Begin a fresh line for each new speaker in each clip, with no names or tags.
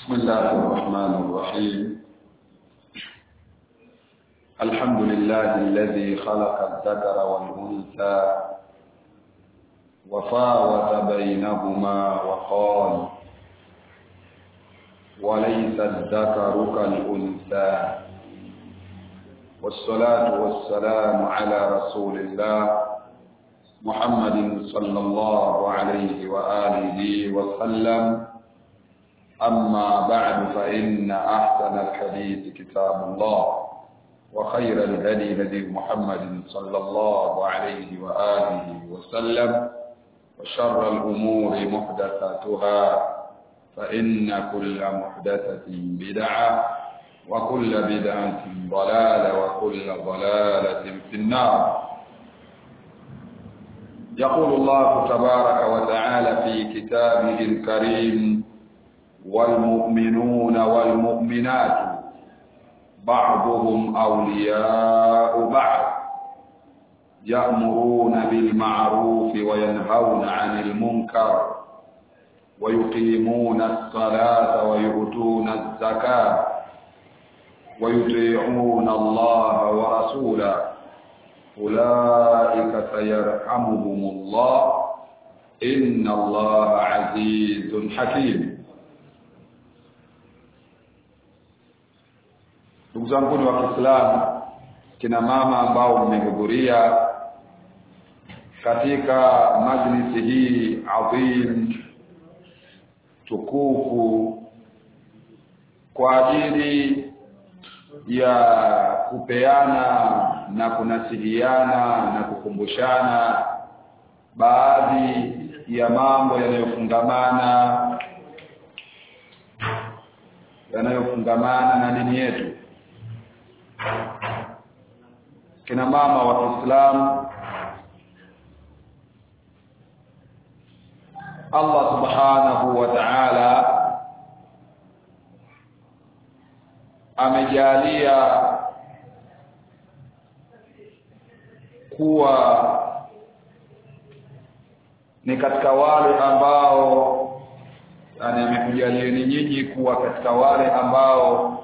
بسم الله الرحمن الرحيم الحمد لله الذي خلق الذكر والأنثى وفاوت بينهما وقال وليس الذكر كالأنثى والصلاة والسلام على رسول الله محمد صلى الله عليه وآله وسلم أما بعد فإن أحسن الحديث كتاب الله وخير الهدي هدي محمد صلى الله عليه وآله وسلم وشر الأمور محدثاتها فإن كل محدثة بدعة وكل بدعة ضلالة وكل ضلالة في النار يقول الله تبارك وتعالى في كتابه الكريم والمؤمنون والمؤمنات بعضهم أولياء بعض يأمرون بالمعروف وينهون عن المنكر ويقيمون الصلاة ويؤتون الزكاة ويطيعون الله ورسوله أولئك سيرحمهم الله إن الله عزيز حكيم ndugu zangu wa Kiislamu kina mama ambao mmehudhuria katika majlisi hii adhim tukufu kwa ajili ya kupeana na kunasihiana na kukumbushana baadhi ya mambo yanayofungamana yanayofungamana na dini yetu kina mama wa Kiislamu Allah subhanahu wa ta'ala amejalia kuwa ni katika wale ambao yani amekujalieni nyinyi kuwa katika wale ambao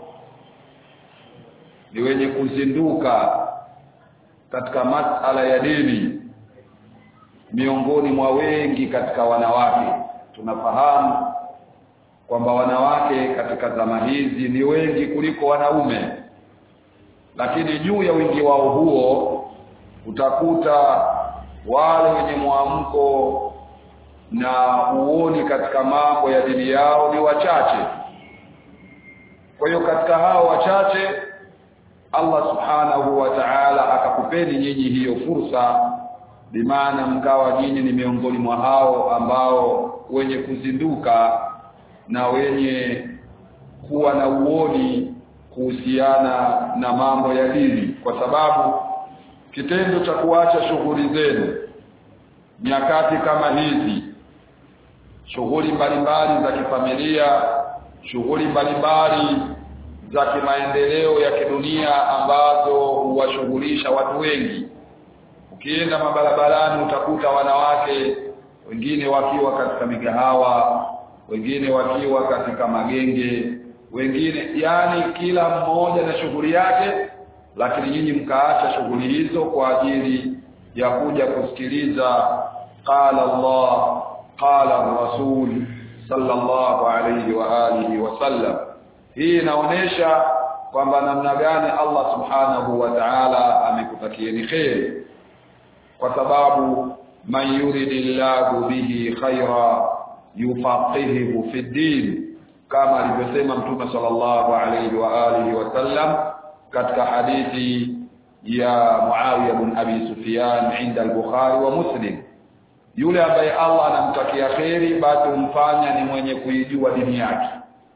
ni wenye kuzinduka katika masala ya dini miongoni mwa wengi katika wanawake tunafahamu kwamba wanawake katika zama hizi ni wengi kuliko wanaume lakini juu ya wingi wao huo utakuta wale wenye mwamko na uoni katika mambo ya dini yao ni wachache kwa hiyo katika hao wachache Allah subhanahu wa ta'ala akakupeni nyinyi hiyo fursa bimaana mkawa nyinyi ni miongoni mwa hao ambao wenye kuzinduka na wenye kuwa na uoni kuhusiana na mambo ya dini kwa sababu kitendo cha kuacha shughuli zenu nyakati kama hizi shughuli mbalimbali za kifamilia shughuli mbalimbali za kimaendeleo ya kidunia ambazo huwashughulisha watu wengi ukienda mabarabarani utakuta wanawake wengine wakiwa katika migahawa wengine wakiwa katika magenge wengine yani kila mmoja na shughuli yake lakini nyinyi mkaacha shughuli hizo kwa ajili ya kuja kusikiliza qala Allah qala Rasul sallallahu alayhi wa alihi wasallam hii inaonesha kwamba namna gani Allah subhanahu wa ta'ala amekutakieni kheri kwa sababu man yuridillahu bihi khaira yufaqihuhu fi din kama alivyosema mtume sallallahu alayhi wa alihi wasallam katika hadithi ya Muawiya bin Abi Sufyan inda al-Bukhari wa Muslim yule ambaye Allah anamtakia kheri basi humfanya ni mwenye kuijua dini yake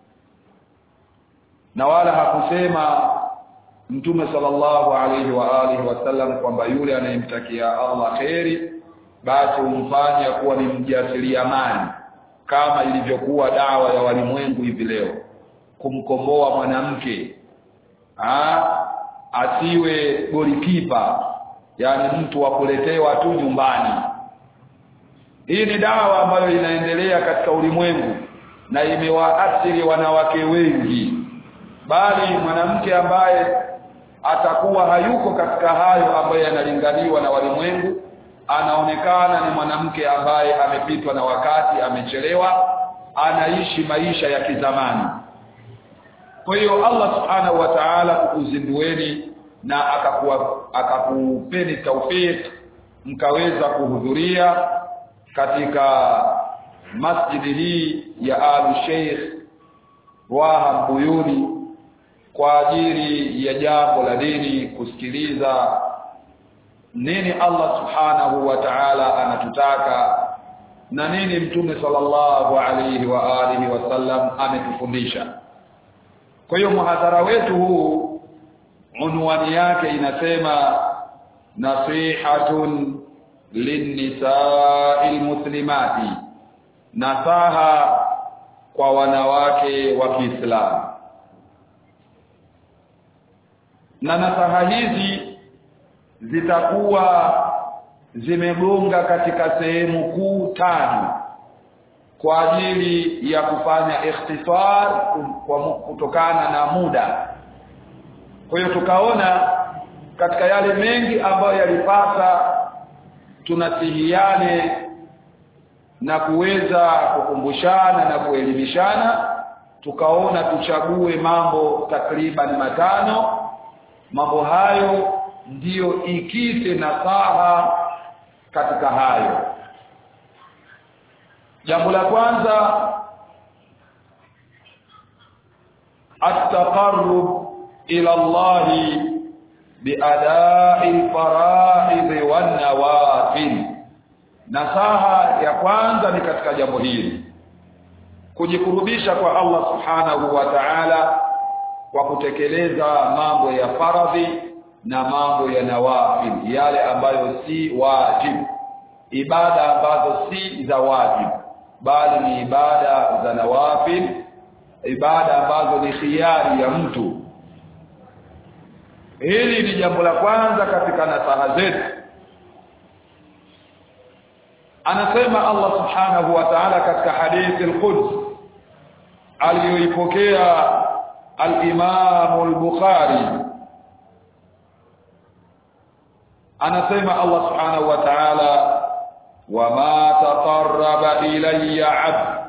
na wala hakusema mtume sallallahu alayhi wa alihi wasallam kwamba yule anayemtakia Allah kheri basi humfanya kuwa ni mjasiriamali kama ilivyokuwa dawa ya walimwengu hivi leo kumkomboa mwanamke asiwe golikipa yani mtu wa kuletewa tu nyumbani hii ni dawa ambayo inaendelea katika ulimwengu na imewaathiri wanawake wengi bali mwanamke ambaye atakuwa hayuko katika hayo ambayo yanalinganiwa na walimwengu anaonekana ni mwanamke ambaye amepitwa na wakati amechelewa anaishi maisha ya kizamani kwa hiyo Allah subhanahu wa ta'ala kukuzindueni na akakuwa akakupeni taufik mkaweza kuhudhuria katika masjidi hii ya Alu Sheikh Wahab Buyuni kwa ajili ya jambo la dini kusikiliza nini Allah subhanahu wa ta'ala anatutaka na nini mtume sallallahu alayhi wa alihi wasallam ametufundisha kwa hiyo muhadhara wetu huu unwani yake inasema nasihatun linnisa'il muslimati nasaha kwa wanawake wa Kiislamu na nasaha hizi zitakuwa zimegonga katika sehemu kuu tano kwa ajili ya kufanya ikhtisar kwa kutokana na muda kwa hiyo tukaona katika yale mengi ambayo yalipasa tunasihiane na kuweza kukumbushana na kuelimishana tukaona tuchague mambo takriban matano mambo hayo ndiyo ikite nasaha katika hayo jambo la kwanza at-taqarrub ila Allah biada'i al-fara'id wan-nawafil nasaha ya kwanza ni katika jambo hili kujikurubisha kwa Allah subhanahu wa ta'ala kwa kutekeleza mambo ya faradhi na mambo ya nawafil yale ambayo si wajibu ibada ambazo si za wajibu bali ni ibada za nawafil ibada ambazo ni khiari ya mtu hili ni jambo la kwanza katika nasaha zetu anasema Allah subhanahu wa ta'ala katika hadithi al-Quds aliyoipokea al-Imam al-Bukhari anasema Allah subhanahu wa ta'ala wama taqarraba ilayya 'abd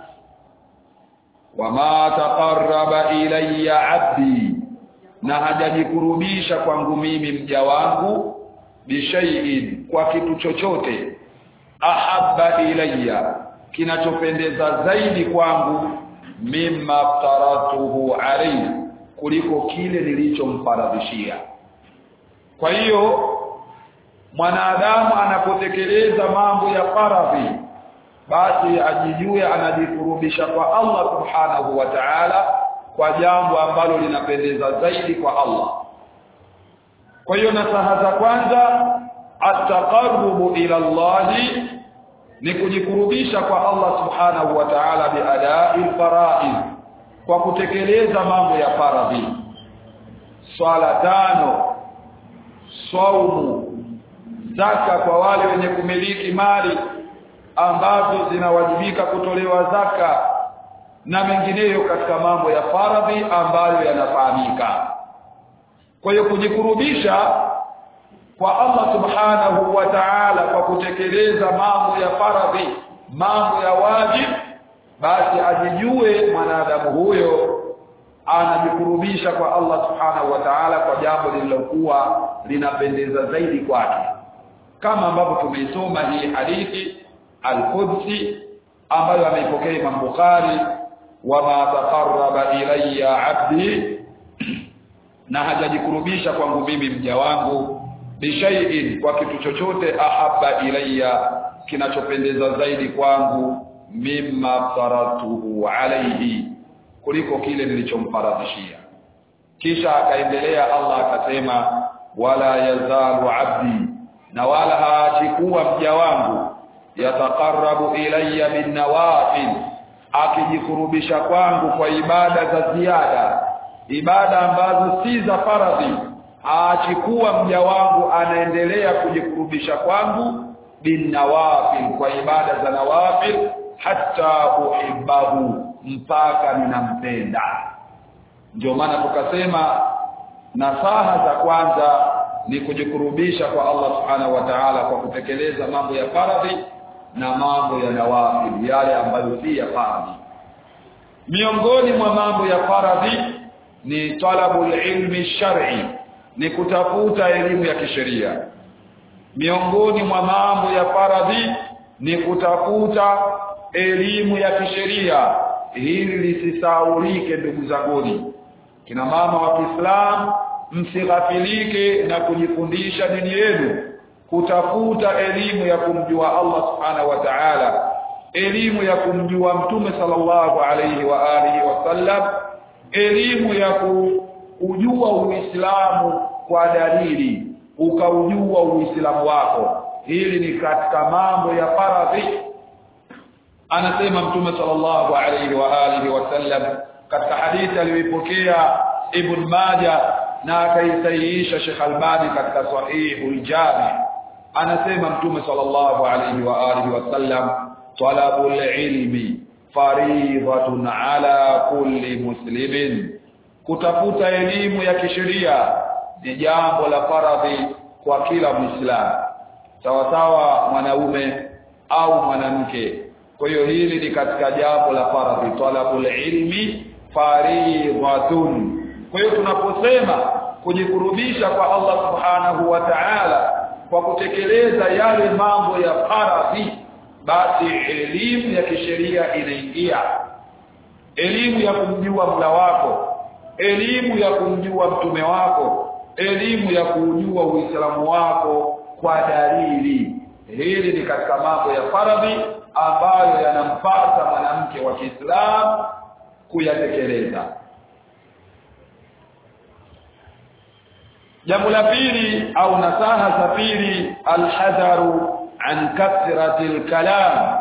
wama taqarraba ilayya 'abdi na hajajikurubisha kwangu mimi mja wangu bishai'in kwa kitu chochote ahabba ilayya kinachopendeza zaidi kwangu mimma aftaratuhu alayhi kuliko kile nilichomfaradhishia kwa hiyo mwanadamu anapotekeleza mambo ya faradhi basi ajijue anajikurubisha kwa Allah subhanahu wa ta'ala kwa jambo ambalo linapendeza zaidi kwa Allah kwa hiyo nasaha za kwanza ataqarrubu ila Allah ni kujikurubisha kwa Allah subhanahu wa ta'ala biadai faraid kwa kutekeleza mambo ya faradhi swala tano saumu zaka kwa wale wenye kumiliki mali ambazo zinawajibika kutolewa zaka na mengineyo katika mambo ya faradhi ambayo yanafahamika kwa hiyo kujikurubisha kwa Allah subhanahu wa ta'ala kwa kutekeleza mambo ya faradhi mambo ya wajib basi ajijue mwanadamu huyo anajikurubisha kwa Allah subhanahu wa ta'ala kwa jambo lililokuwa linapendeza zaidi kwake kama ambavyo tumeisoma hii hadithi al-Qudsi ambayo ameipokea Imam Bukhari wama taqarraba ilayya 'abdi na hajajikurubisha kwangu mimi mja wangu bishai'in kwa kitu chochote ahabba ilayya kinachopendeza zaidi kwangu mimma faratuhu alayhi kuliko kile nilichomfaradhishia kisha akaendelea Allah akasema wala yazalu abdi na wala haachi kuwa mja wangu yataqarrabu ilayya bin nawafil akijikurubisha kwangu kwa ibada za ziada ibada ambazo si za faradhi aachi kuwa mja wangu anaendelea kujikurubisha kwangu bin nawafil kwa ibada za nawafil hatta uhibbahu mpaka ninampenda ndio maana tukasema nasaha za kwanza ni kujikurubisha kwa Allah subhanahu wa ta'ala kwa kutekeleza mambo ya faradhi na mambo ya nawafil yale ambayo si ya faradhi miongoni mwa mambo ya faradhi ni talabul ilmi shar'i ni kutafuta elimu ya kisheria miongoni mwa mambo ya faradhi ni kutafuta elimu ya kisheria hili lisisaulike ndugu zanguni kina mama wa Kiislamu msighafilike na kujifundisha dini yenu kutafuta elimu ya kumjua Allah subhanahu wa ta'ala elimu ya kumjua mtume sallallahu alayhi wa alihi wasallam elimu ya kujua uislamu kwa dalili ukaujua uislamu wako hili ni katika mambo ya faradhi anasema mtume sallallahu alayhi wa alihi wasallam katika hadithi aliyoipokea ibn Majah na akaisahihisha Sheikh Albani katika sahihul Jami anasema mtume sallallahu alayhi wa alihi wasallam talabul ilmi fariidatun ala kulli muslimin kutafuta elimu ya kisheria ni jambo la faradhi kwa kila muislamu sawa sawa mwanaume au mwanamke kwa hiyo hili ni katika jambo la faradhi talabul ilmi fariidatun kwa hiyo tunaposema kujikurubisha kwa Allah subhanahu wa ta'ala kwa kutekeleza yale mambo ya faradhi basi elimu ya kisheria inaingia elimu ya kumjua mula wako elimu ya kumjua mtume wako elimu ya kujua uislamu wako kwa dalili hili ni katika mambo ya faradhi ambayo yanampasa mwanamke wa Kiislamu kuyatekeleza jambo la pili au nasaha za pili alhadharu an kathrati alkalam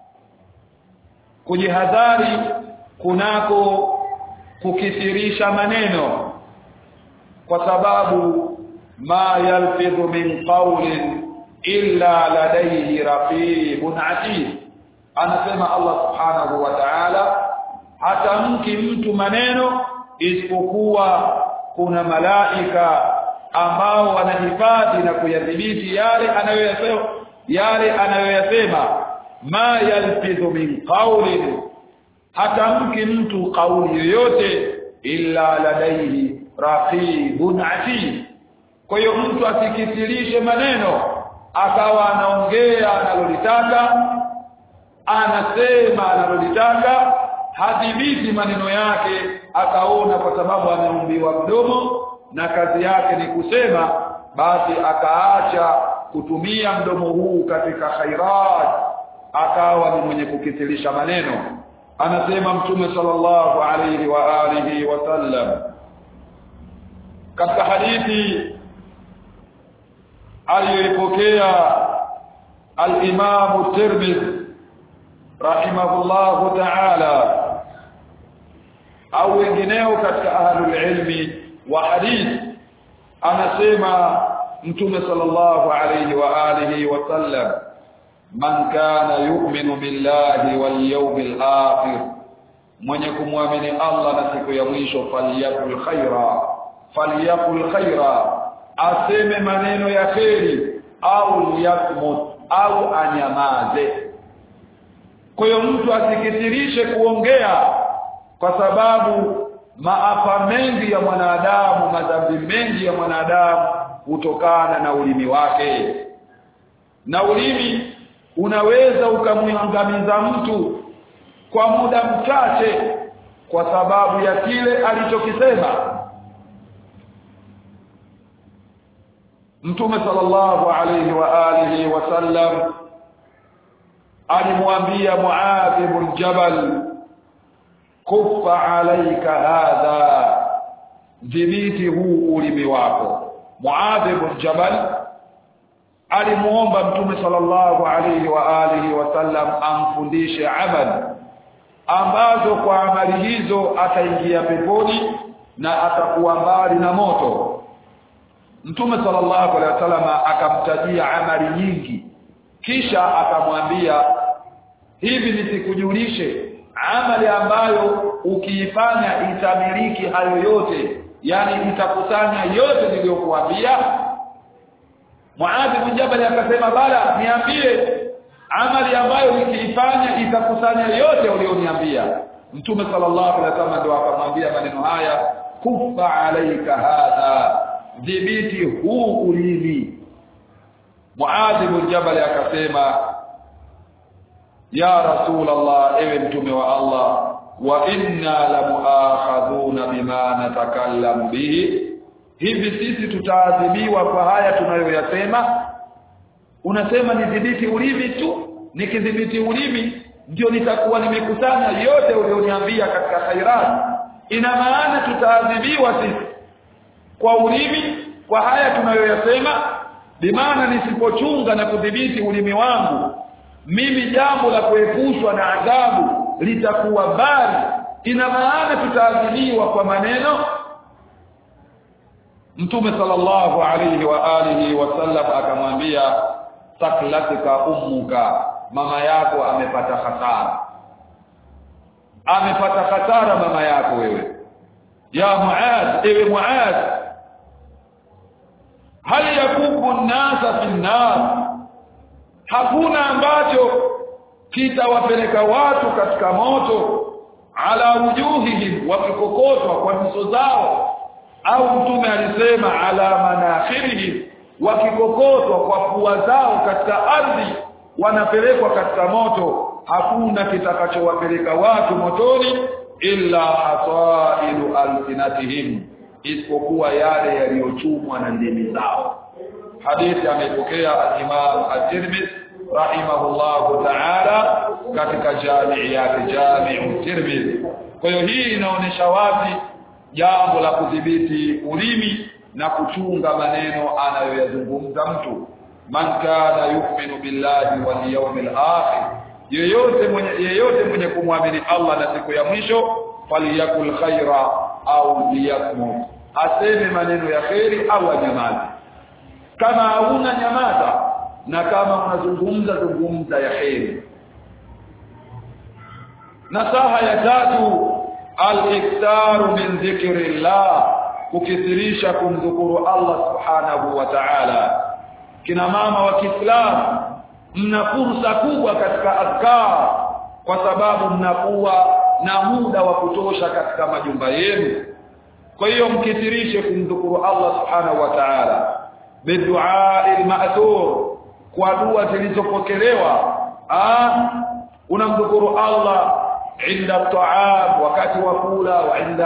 kujihadhari kunako kukithirisha maneno kwa sababu ma yalfidhu min qawlin illa ladayhi raqibun atid anasema Allah subhanahu wa ta'ala hatamki mtu maneno isipokuwa kuna malaika ambao wanahifadhi na kuyadhibiti yale anayoyasema yale anayoyasema ma yalfidhu min qawlin hatamki mtu kauli yoyote illa ladaihi raqibun atid kwa hiyo mtu asikithirishe maneno akawa anaongea analolitaka anasema analolitaka hadhibiti maneno yake akaona kwa sababu ameumbiwa mdomo na kazi yake ni kusema basi akaacha kutumia mdomo huu katika khairat akawa ni mwenye kukithirisha maneno anasema mtume sallallahu alayhi wa alihi wasallam katika hadithi aliyoipokea al-Imam Tirmidhi rahimahullahu ta'ala au wengineo katika ahlul ilmi wa hadith anasema mtume sallallahu alayhi wa alihi wasallam man kana yu'minu billahi wal yawmil akhir mwenye kumwamini Allah na siku ya mwisho falyakul khaira falyakul khaira aseme maneno ya kheri au yakmut au anyamaze kwa hiyo mtu asikithirishe kuongea kwa sababu maafa mengi ya mwanadamu madhambi mengi ya mwanadamu hutokana na ulimi wake na ulimi unaweza ukamwangamiza mtu kwa muda mchache kwa sababu ya kile alichokisema Mtume sallallahu alayhi wa alihi wasallam alimwambia Muadh ibn Jabal kuffa alayka hadha dhibiti huu ulimi wako Muadh ibn Jabal alimuomba Mtume sallallahu alayhi wa alihi wasallam amfundishe amali ambazo kwa amali hizo ataingia peponi na atakuwa mbali na moto Mtume sallallahu alaihi wasallam akamtajia amali nyingi kisha akamwambia hivi nisikujulishe amali ambayo ukiifanya itamiliki hayo yote yani itakusanya yote niliyokuambia Muadh bin Jabal akasema bala niambie amali ambayo nikiifanya itakusanya yote ulioniambia Mtume sallallahu alaihi wasallam ndio akamwambia maneno haya kufa alaika hadha dhibiti huu ulimi Muadh bin Jabal akasema ya rasulullah ewe mtume wa Allah wa inna la muakhadhuna bima natakallamu bihi hivi sisi tutaadhibiwa kwa haya tunayoyasema unasema nidhibiti ulimi tu nikidhibiti ulimi ndio nitakuwa nimekusanya yote ulioniambia katika khairat ina maana tutaadhibiwa sisi kwa ulimi kwa haya tunayoyasema bimaana nisipochunga na kudhibiti ulimi wangu mimi jambo la kuepushwa na adhabu litakuwa bali ina maana tutaadhibiwa kwa maneno Mtume sallallahu alayhi wa alihi wasallam akamwambia taklatika ummuka mama yako amepata hasara amepata hasara mama yako wewe ya muad ewe muad hal yakubu nasa fi nar hakuna ambacho kitawapeleka watu katika moto ala wujuhihim wakikokotwa kwa nyuso zao au mtume alisema ala manakhirihim wakikokotwa kwa pua zao katika ardhi wanapelekwa katika moto hakuna kitakachowapeleka watu motoni illa hasailu alsinatihim isipokuwa yale yaliyochumwa na ndimi zao hadithi ameipokea al-Imam at-Tirmidhi rahimahullahu ta'ala katika jamii yake Jami'u Tirmidhi kwa hiyo hii inaonesha wazi jambo la kudhibiti ulimi na kuchunga maneno anayoyazungumza mtu man kana yu'minu billahi wal yawmil akhir yeyote mwenye yeyote mwenye kumwamini Allah na siku ya mwisho falyakul khaira au liyakmut aseme maneno ya kheri au anyamaze kama hauna nyamaza na kama unazungumza zungumza ya kheri nasaha ya tatu al-iktaru min dhikrillah kukithirisha kumdhukuru Allah subhanahu wa ta'ala kina mama wa Kiislamu mna fursa kubwa katika adhkar kwa sababu mnakuwa na muda wa kutosha katika majumba yenu kwa hiyo mkithirishe kumdhukuru Allah subhanahu wa ta'ala bidua al-ma'thur kwa dua zilizopokelewa ah unamdhukuru Allah inda ta'am wakati wa kula wa inda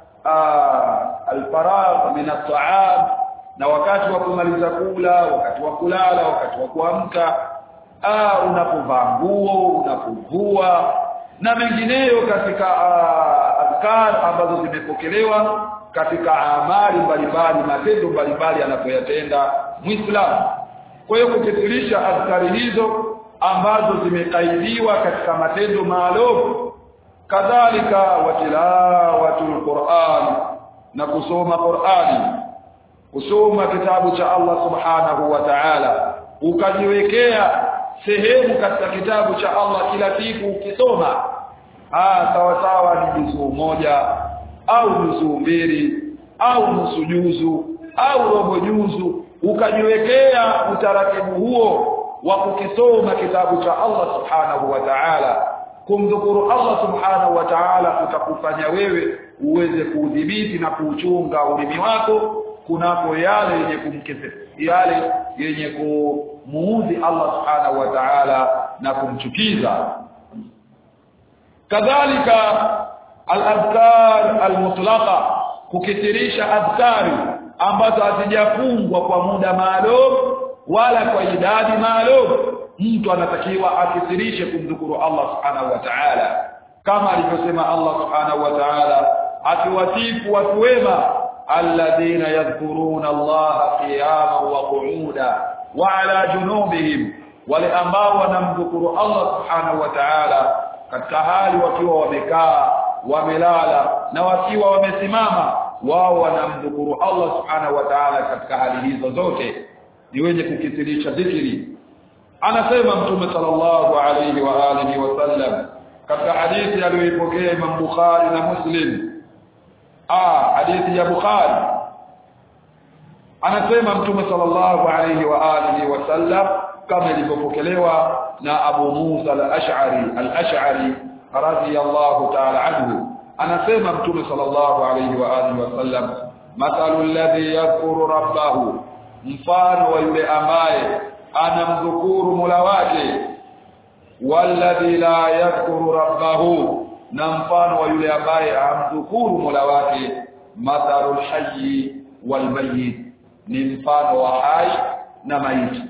al-faragh min at-ta'am na wakati wa kumaliza kula wakati wa kulala wakati wa kuamka ah unapovaa nguo unapovua na mengineyo katika adhkar ambazo zimepokelewa katika amali mbalimbali matendo mbalimbali anapoyatenda muislamu kwa hiyo kukithirisha adhkari hizo ambazo zimekaidiwa katika matendo maalum kadhalika watilawatul Qur'an na kusoma Qur'ani kusoma kitabu cha Allah subhanahu wa ta'ala ukajiwekea sehemu katika kitabu cha Allah kila siku ukisoma ah sawa sawa ni juzuu moja au juzuu mbili au nusu juzu au robo juzu ukajiwekea utaratibu huo wa kukisoma kitabu cha Allah subhanahu wa ta'ala kumdhukuru Allah subhanahu wa ta'ala utakufanya wewe uweze kuudhibiti na kuuchunga ulimi wako kunako yale yenye kumkese yale yenye kumuudhi Allah subhanahu wa ta'ala na kumchukiza kadhalika al-adhkar al-mutlaqa kukithirisha adhkari ambazo hazijafungwa kwa muda maalum wala kwa idadi maalum mtu anatakiwa akithirishe kumdhukuru Allah subhanahu wa ta'ala kama alivyosema Allah subhanahu wa ta'ala akiwasifu watu wema alladhina yadhkuruna Allah qiyaman wa qu'uda wa ala junubihim wale ambao wanamdhukuru Allah subhanahu wa ta'ala katika hali wakiwa wamekaa wamelala na wakiwa wamesimama wao wanamdhukuru Allah subhanahu wa ta'ala katika hali hizo zote ni wenye kukithirisha dhikri anasema mtume sallallahu alayhi wa alihi wasallam katika hadithi aliyoipokea Imam Bukhari na Muslim ah hadithi ya Bukhari anasema mtume sallallahu alayhi wa alihi wasallam kama ilivyopokelewa na Abu Musa al-Ash'ari al-Ash'ari radiyallahu ta'ala anhu anasema mtume sallallahu alayhi wa alihi wasallam mathalu alladhi yadhkuru rabbahu mfano wa yule ambaye anamdhukuru Mola wake walladhi la yadhkuru rabbahu na mfano wa yule ambaye amdhukuru Mola wake mathalul hayyi wal mayyit ni mfano wa hai na maiti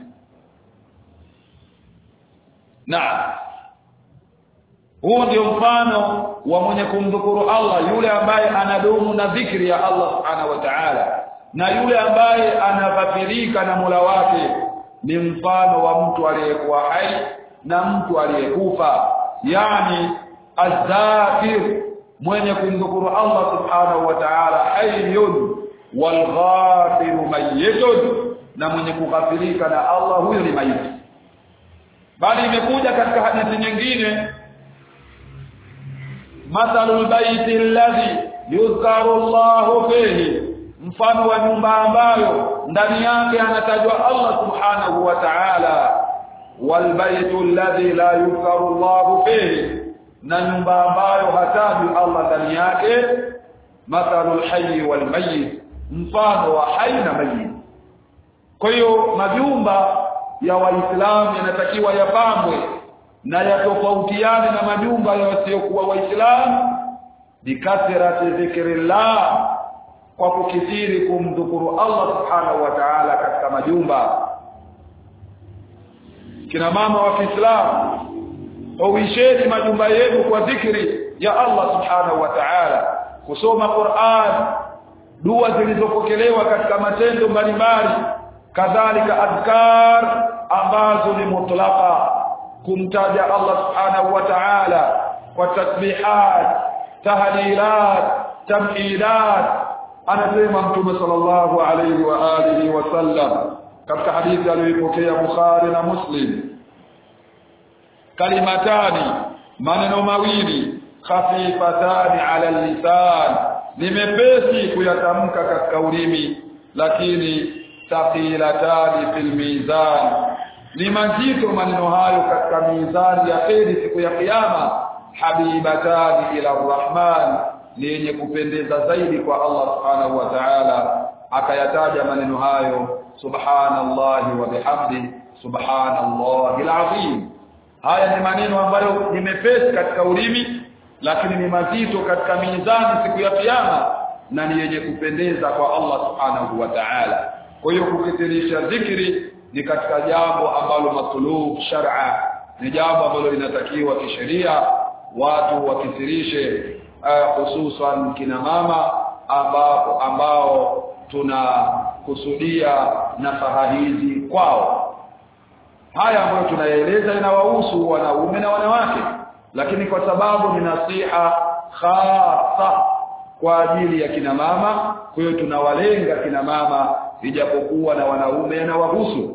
Naam Huu ndio mfano wa mwenye kumdhukuru Allah yule ambaye anadumu na dhikri ya Allah Subhanahu wa Ta'ala na yule ambaye anaghafirika na Mola wake ni mfano wa mtu aliyekuwa hai na mtu aliyekufa yani azzakir mwenye kumdhukuru Allah Subhanahu wa Ta'ala hayyun walghafiru mayyitun na mwenye kughafirika na Allah huyo ni maiti bali imekuja katika hadithi nyingine mathalul baiti alladhi yuzkaru Allah fihi mfano wa nyumba ambayo ndani yake anatajwa Allah subhanahu wa ta'ala wal baitu alladhi la yuzkaru Allah fihi na nyumba ambayo hatajwi Allah ndani yake mathalul hayy wal mayyit mfano wa hai na mayyit kwa hiyo majumba ya waislamu yanatakiwa yapambwe na yatofautiane na majumba ya wasiokuwa waislamu bikathrati dhikrillah kwa kukithiri kumdhukuru Allah subhanahu wa ta'ala katika majumba kina mama wa Kiislamu uisheni majumba yenu kwa dhikri ya Allah subhanahu wa ta'ala kusoma Qur'an dua zilizopokelewa katika matendo mbalimbali kadhalika adhkar ambazo ni mutlaqa kumtaja Allah subhanahu wa ta'ala kwa tasbihat tahlilat tamhidat anasema mtume sallallahu alayhi wa alihi wasallam katika hadithi aliyopokea Bukhari na Muslim kalimatani maneno mawili khafifatani ala lisan ni mepesi kuyatamka katika ulimi lakini thaqilatani fil mizan ni mazito maneno hayo katika mizani ya kheri siku ya kiyama habibatani ila rahman ni yenye kupendeza zaidi kwa Allah subhanahu wa ta'ala akayataja maneno hayo subhanallahi wa bihamdi subhanallahi alazim haya ni maneno ambayo ni mepesi katika ulimi lakini ni mazito katika mizani siku ya kiyama na ni yenye kupendeza kwa Allah subhanahu wa ta'ala kwa hiyo kukithirisha dhikri ni katika jambo ambalo matlub shar'a ni jambo ambalo linatakiwa kisheria watu wakithirishe hususan uh, kina mama ambao ambao tunakusudia nasaha hizi kwao haya ambayo tunayaeleza inawahusu wanaume na wanawake lakini kwa sababu ni nasiha khasa kwa ajili ya kina mama kwa hiyo tunawalenga kina mama ijapokuwa na wanaume yanawahusu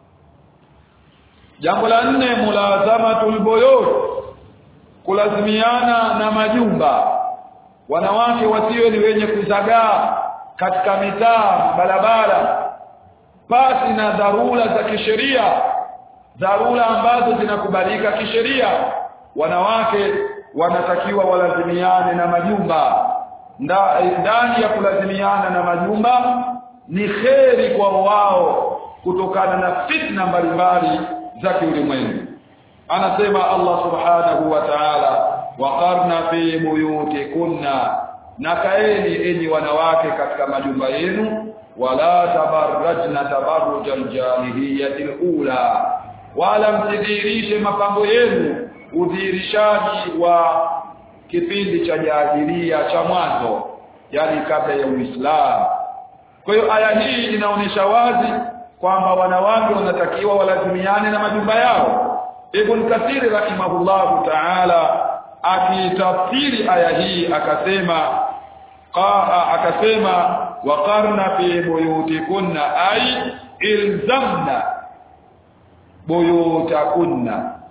jambo la nne mulazamatul buyut kulazimiana na majumba wanawake wasiwe ni wenye kuzagaa katika mitaa barabara pasi na dharura za kisheria dharura ambazo zinakubalika kisheria wanawake wanatakiwa walazimiane na majumba ndani ya kulazimiana na majumba ni kheri kwa wao kutokana na fitna mbalimbali za kiulimwengu anasema Allah subhanahu wa ta'ala waqarna fi buyutikunna na kaeni enyi wanawake katika majumba yenu wala tabarrajna tabarrujal jahiliyatil ula wala msidhihirishe mapambo yenu udhihirishaji wa kipindi cha jahilia cha mwanzo yani kabla ya Uislamu kwa hiyo aya hii inaonyesha wazi kwamba wanawake wanatakiwa walazimiane na majumba yao Ibn Kathir rahimahullahu ta'ala akitafsiri aya hii akasema qaa akasema waqarna fi buyutikunna ay ilzamna buyutakunna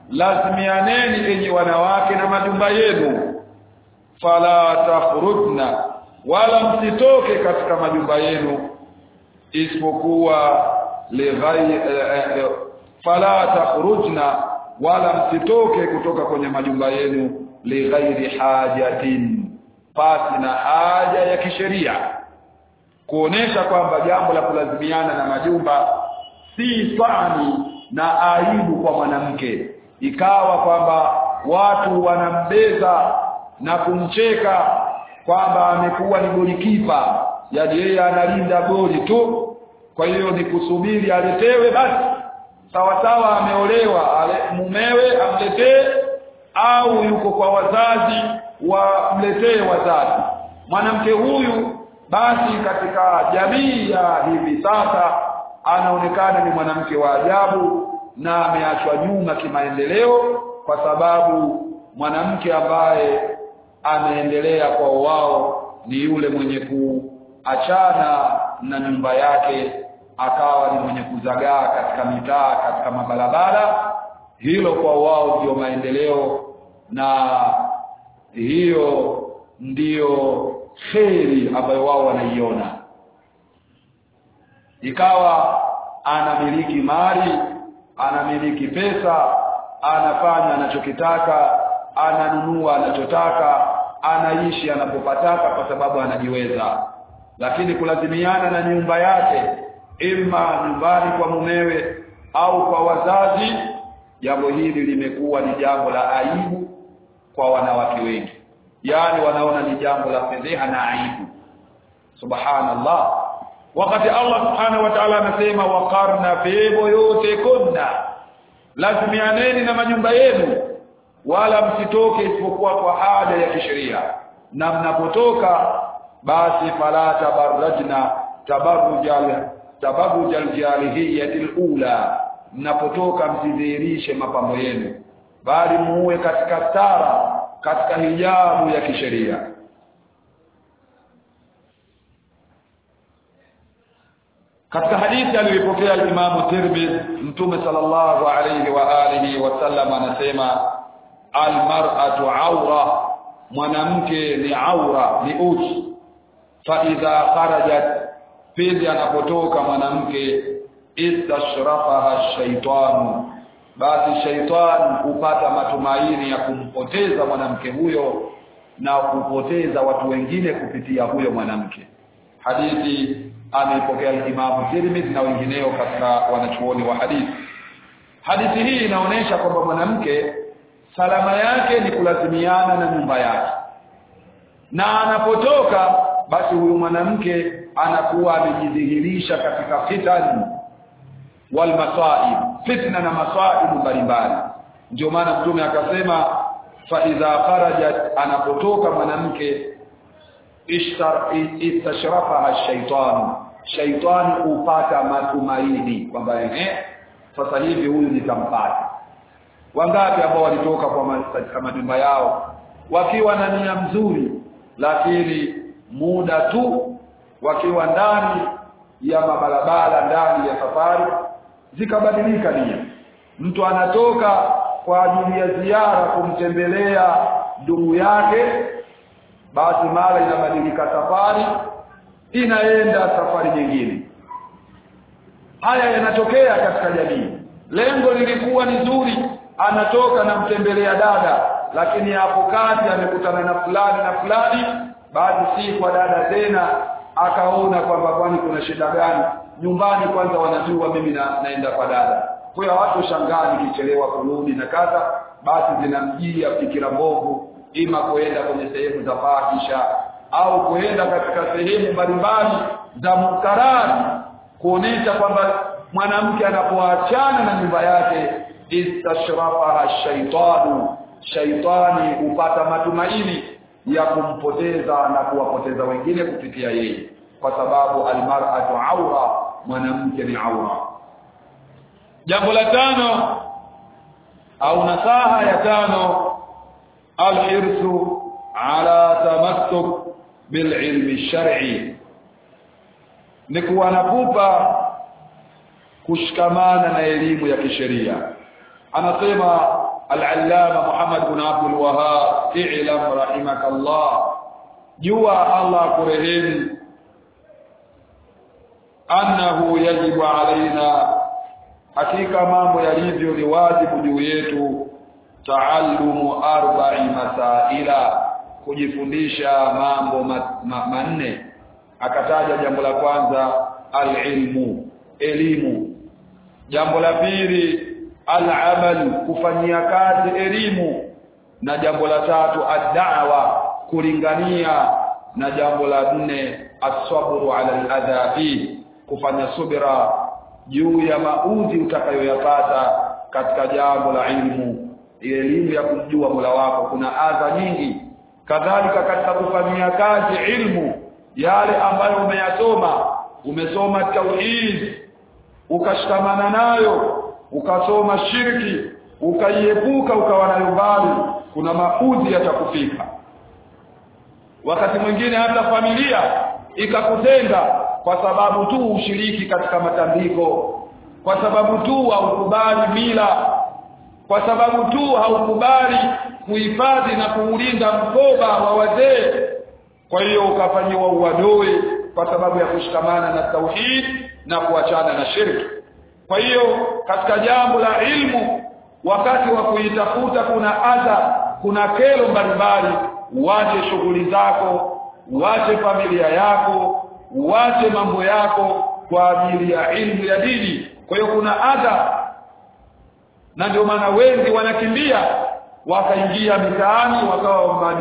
lazimianeni enyi wanawake na majumba yenu fala takhrujna wala msitoke katika majumba yenu isipokuwa lighai eh, eh, fala takhrujna wala msitoke kutoka kwenye majumba yenu lighairi hajatin pasi na haja ya kisheria kuonesha kwamba jambo la kulazimiana na majumba si fani na aibu kwa mwanamke ikawa kwamba watu wanambeza na kumcheka kwamba amekuwa ni golikipa yaani yeye analinda goli tu kwa hiyo ni kusubiri aletewe basi sawa sawa ameolewa ale, mumewe amletee au yuko kwa wazazi wamletee wazazi mwanamke huyu basi katika jamii ya hivi sasa anaonekana ni mwanamke wa ajabu na ameachwa nyuma kimaendeleo kwa sababu mwanamke ambaye ameendelea kwa wao ni yule mwenye kuachana na nyumba yake akawa ni mwenye kuzagaa katika mitaa katika mabarabara hilo kwa wao ndio maendeleo na hiyo ndiyo kheri ambayo wao wanaiona ikawa anamiliki mali anamiliki pesa anafanya anachokitaka ananunua anachotaka anaishi anapopataka kwa sababu anajiweza lakini kulazimiana na nyumba yake ima nyumbani kwa mumewe au kwa wazazi jambo hili limekuwa ni jambo la aibu kwa wanawake wengi yaani wanaona ni jambo la fedheha na aibu subhanallah wakati Allah subhanahu wa ta'ala anasema waqarna fi buyutikunna lazimianeni na majumba yenu wala msitoke isipokuwa kwa haja ya kisheria na mnapotoka basi fala tabarrajna tabarrujal tabarrujal jahiliyatil ula mnapotoka msidhihirishe mapambo yenu bali muue katika stara katika hijabu ya kisheria katika hadithi aliyopokea Imam Tirmidhi Mtume sallallahu alayhi wa alihi wasallam anasema almar'atu awra mwanamke ni aura ni uchi fa idha kharajat pindi anapotoka mwanamke istashrafaha shaitanu basi shaitan hupata matumaini ya kumpoteza mwanamke huyo na kupoteza watu wengine kupitia huyo mwanamke hadithi ameipokea Imam Tirmidhi na wengineo katika wanachuoni wa hadithi hadithi hii inaonyesha kwamba mwanamke salama yake ni kulazimiana na nyumba yake na anapotoka basi huyu mwanamke anakuwa amejidhihirisha katika fitani wal masaib fitna na masaibu mbalimbali ndio maana mtume akasema fa idha kharajat anapotoka mwanamke istashrafaha shaitan shaitan upata matumaini kwamba eh sasa hivi huyu nitampata wangapi ambao walitoka kwa katika majumba yao wakiwa na nia nzuri lakini muda tu wakiwa ndani ya mabarabara ndani ya safari zikabadilika nia mtu anatoka kwa ajili ya ziara kumtembelea ndugu yake basi mara inabadilika safari inaenda safari nyingine haya yanatokea katika jamii lengo lilikuwa ni zuri anatoka na mtembelea dada lakini hapo kati amekutana na fulani na fulani basi si kwa dada tena akaona kwamba kwani kuna shida gani nyumbani kwanza wanajua mimi na, naenda kwa dada kwa hiyo watu shangaa nikichelewa kurudi na kadha basi zinamjia fikira mbovu ima kuenda kwenye sehemu za fahisha au kuenda katika sehemu mbalimbali za munkarari kuonesha kwamba mwanamke anapoachana na nyumba yake istashrafaha shaitanu shaitani hupata matumaini ya kumpoteza na kuwapoteza wengine kupitia yeye kwa sababu almar'atu aura mwanamke ni aura jambo la tano au nasaha ya tano alhirsu ala tamassuk bililmi shar'i ni kuwa na pupa kushikamana na elimu ya kisheria anasema al-allama Muhammad bin Abdul Wahhab i'lam rahimakallah jua Allah kurehemu annahu yajibu alaina hakika mambo yalivyo ni wajibu juu yetu taallumu arba'i masaila kujifundisha mambo manne ma, akataja jambo la kwanza alilmu elimu jambo la pili alamal kufanyia kazi elimu na jambo la tatu ad-da'wa kulingania na jambo la nne as-sabru ala al-adha kufanya subira juu ya maudhi utakayoyapata katika jambo la ilmu elimu ya kumjua Mola wako kuna adha nyingi kadhalika katika kufanyia kazi ilmu yale ambayo umeyasoma umesoma tauhid ukashikamana nayo ukasoma shirki ukaiepuka ukawa nayo mbali kuna maudhi yatakufika wakati mwingine hata familia ikakutenga kwa sababu tu ushiriki katika matambiko kwa sababu tu haukubali mila kwa sababu tu haukubali kuhifadhi na kuulinda mkoba wa wazee kwa hiyo ukafanyiwa uadui kwa sababu ya kushikamana na tauhid na kuachana na shirki kwa hiyo katika jambo la ilmu wakati wa kuitafuta kuna adha kuna kero mbalimbali uache shughuli zako uache familia yako uache mambo yako kwa ajili ya ilmu ya dini kwa hiyo kuna adha na ndio maana wengi wanakimbia wakaingia mitaani wakawa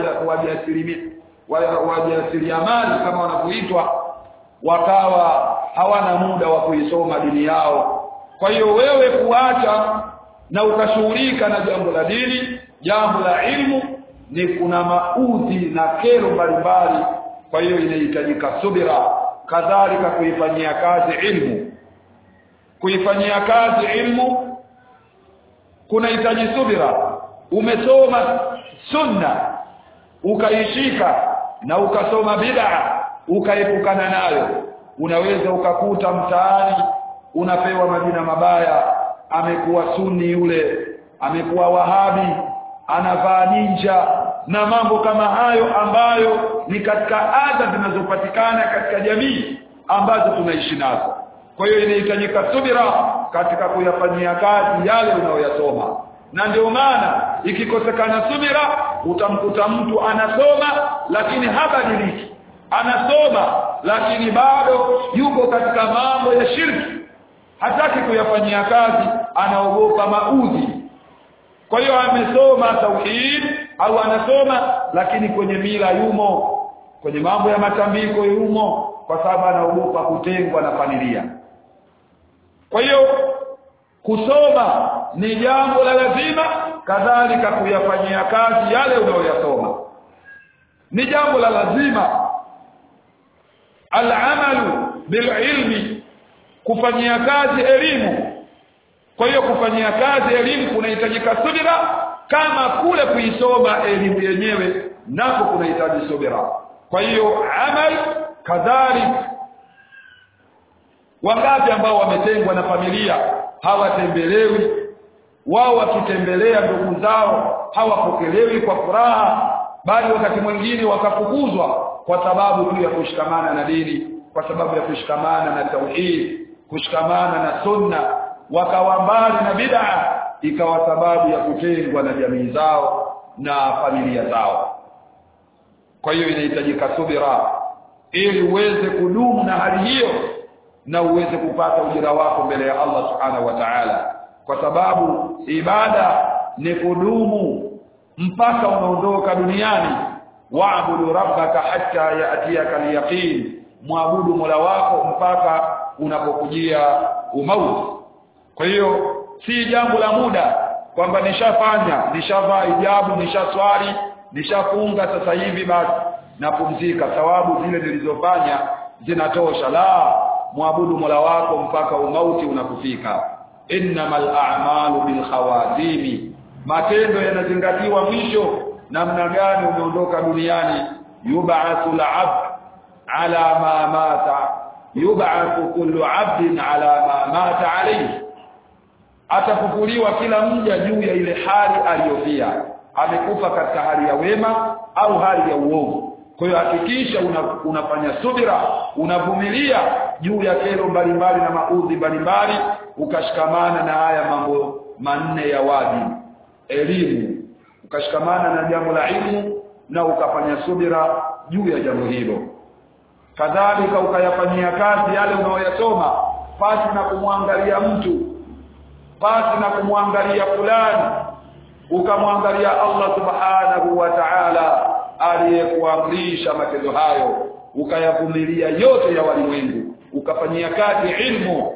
wajasiriamali kama wanavyoitwa wakawa hawana muda wa kuisoma dini yao kwa hiyo wewe kuacha na ukashughulika na jambo la dini jambo la ilmu ni kuna maudhi na kero mbalimbali kwa hiyo inahitajika subira kadhalika kuifanyia kazi ilmu kuifanyia kazi ilmu kunahitaji subira umesoma sunna ukaishika na ukasoma bid'a ukaepukana nayo unaweza ukakuta mtaani unapewa majina mabaya amekuwa sunni yule amekuwa wahabi anavaa ninja na mambo kama hayo ambayo ni katika adha zinazopatikana katika jamii ambazo tunaishi nazo kwa hiyo inahitajika subira katika kuyafanyia kazi yale unayoyasoma na ndio maana ikikosekana subira utamkuta mtu anasoma lakini habadiliki anasoma lakini bado yuko katika mambo ya shirki hataki kuyafanyia kazi anaogopa maudhi kwa hiyo amesoma tauhid au anasoma lakini kwenye mila yumo kwenye mambo ya matambiko yumo kwa sababu anaogopa kutengwa na familia kwa hiyo kusoma ni jambo la lazima kadhalika kuyafanyia kazi yale unayoyasoma ni jambo la lazima al-amalu bil-ilmi kufanyia kazi elimu kwa hiyo kufanyia kazi elimu kunahitajika subira kama kule kuisoma elimu yenyewe nako kunahitaji subira kwa hiyo amal kadhalika wangapi ambao wametengwa na familia hawatembelewi wao wakitembelea ndugu zao hawapokelewi kwa furaha bali wakati mwingine wakafukuzwa kwa sababu tu ya kushikamana na dini kwa sababu ya kushikamana na tauhid kushikamana na sunna wakawa mbali na bid'a ikawa sababu ya kutengwa na jamii zao na familia zao kwa hiyo inahitajika subira ili uweze kudumu na hali hiyo na uweze kupata ujira wako mbele ya Allah subhanahu wa ta'ala kwa sababu ibada ni kudumu mpaka unaondoka duniani waabudu rabbaka hatta yatiyaka alyaqin muabudu mola wako mpaka unapokujia umauti kwa hiyo si jambo la muda kwamba nishafanya nishavaa hijabu nishaswali nishafunga sasa hivi basi napumzika thawabu zile nilizofanya zinatosha la muabudu mola wako mpaka umauti unakufika innamal a'malu bil khawatimi matendo yanazingatiwa mwisho namna gani umeondoka duniani yub'athu al-'abd ala ma mata yub'athu kullu 'abdin ala ma mata alayhi atafufuliwa kila mja juu ya ile hali aliyofia amekufa katika hali ya wema au hali ya uovu kwa hiyo hakikisha una, unafanya subira unavumilia juu ya kero mbalimbali na maudhi mbalimbali ukashikamana na haya mambo manne ya wajibu elimu ukashikamana na jambo la ilmu na ukafanya subira juu ya jambo hilo kadhalika ukayafanyia kazi yale unayoyasoma pasi na kumwangalia mtu pasi na kumwangalia fulani ukamwangalia Allah subhanahu wa ta'ala aliyekuamrisha matendo hayo ukayavumilia yote ya walimwengu ukafanyia kazi ilmu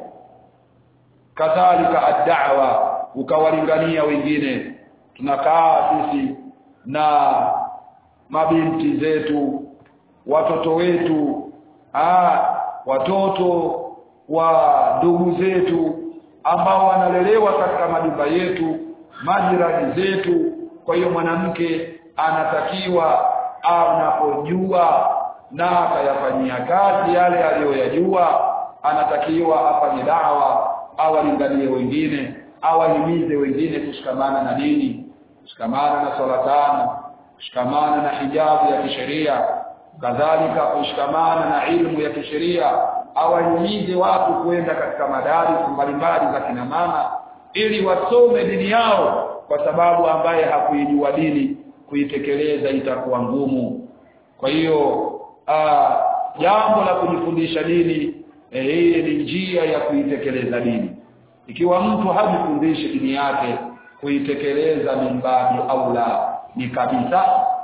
kadhalika ad-da'wa ukawalingania wengine tunakaa sisi na mabinti zetu watoto wetu aa, watoto wa ndugu zetu ambao wanalelewa katika majumba yetu majirani zetu kwa hiyo mwanamke anatakiwa anapojua na akayafanyia kazi yale aliyoyajua anatakiwa afanye dawa awalinganie wengine awahimize wengine kushikamana na dini kushikamana na swala tano kushikamana na hijabu ya kisheria kadhalika kushikamana na ilmu ya kisheria awahimize watu kwenda katika madaris mbalimbali za kina mama ili wasome dini yao kwa sababu ambaye hakuijua dini kuitekeleza itakuwa ngumu kwa hiyo jambo la kujifundisha dini eh, hii ni njia ya kuitekeleza dini ikiwa mtu hajifundishi dini yake kuitekeleza mimbabi au la ni kabisa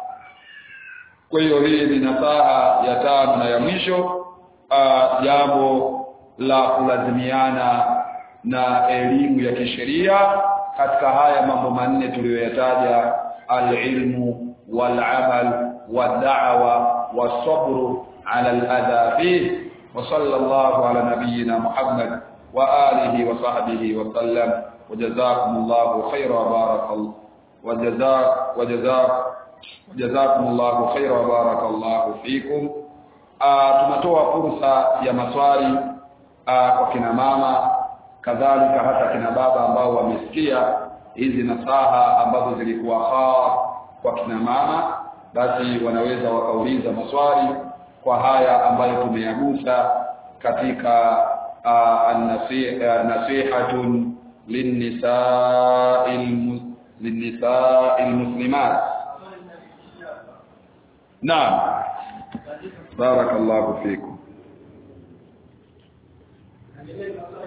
kwa hiyo hii ni nasaha ya tano na ya mwisho jambo la kulazimiana na elimu ya kisheria katika haya mambo manne tuliyoyataja alilmu walamal wad'awa wasabru ala aladha fih wa sallallahu ala nabiyyina muhammad wa alihi wa sahbihi wa sallam wajazakumullahu khayra wa barakallahu wajazak wajazak jazakumullahu khayra wa barakallahu fikum tunatoa fursa ya maswali kwa kina mama kadhalika hata kina baba ambao wamesikia hizi nasaha ambazo zilikuwa khas kwa kina mama basi wanaweza wakauliza maswali kwa haya ambayo tumeyagusa katika nasihatun linnisa'il linnisa'il muslimat naam barakallahu fikum